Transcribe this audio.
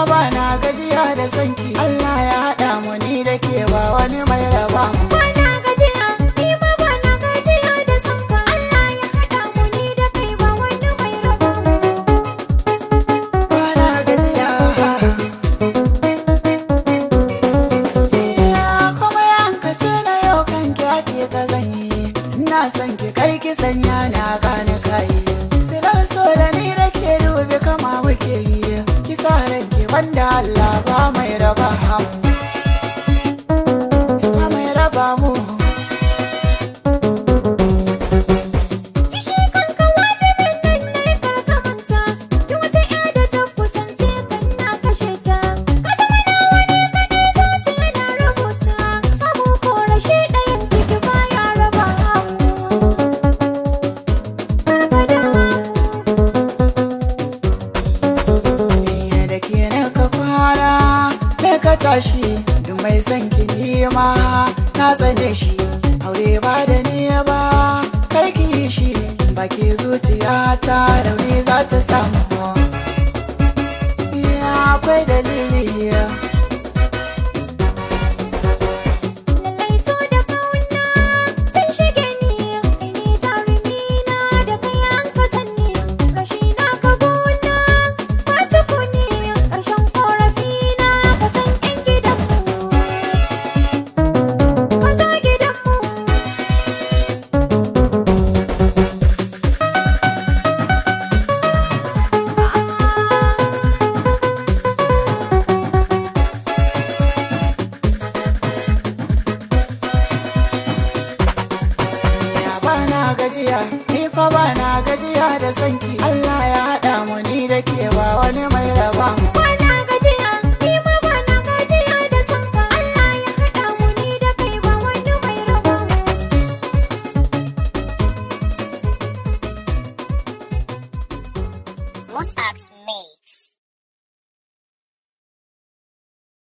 fa ba na gajiya da sanki Allah ya haɗa mu ni da ke ba wani mai raba mu Bana gajiya, ni ma bana gajiya da son ka. Allah ya haɗa mu ni da kai ba wani mai raba mu. ba na gajiya Iya, kuma yankace na yau kan ki ake ta zanyi ina son ki kai ki sanya na gane kai silar so da ni da ke dubi kama muke yi ki sa ranki banda Allah ba mai raba mu ba mai raba mu Kishi kanka wajibin nan ne karka manta. Duk wata ƴa da ta kusance kan na kashe ta. Ka zama nawa ne kaɗai zuciya na rubuta. Samu ko rashi ɗayan ciki baya raba mu. Karka damu. Ni da ke na ka fara da ka tashi duk mai son ki nima na tsane shi aure ba da ni ba karki yi shi baki zuciya ta rauni za ta samu ya akwai dalili Lallai so da kauna sun shige ni kai ne jarumi na da kai an ka sanni rashi na ka gona ba su kuni ƙarshen ƙorafi na ka san ƴan gidanmu maza gidanmu ya ba na gajiya ni fa ba na gajiya da sanki Allah ya haɗa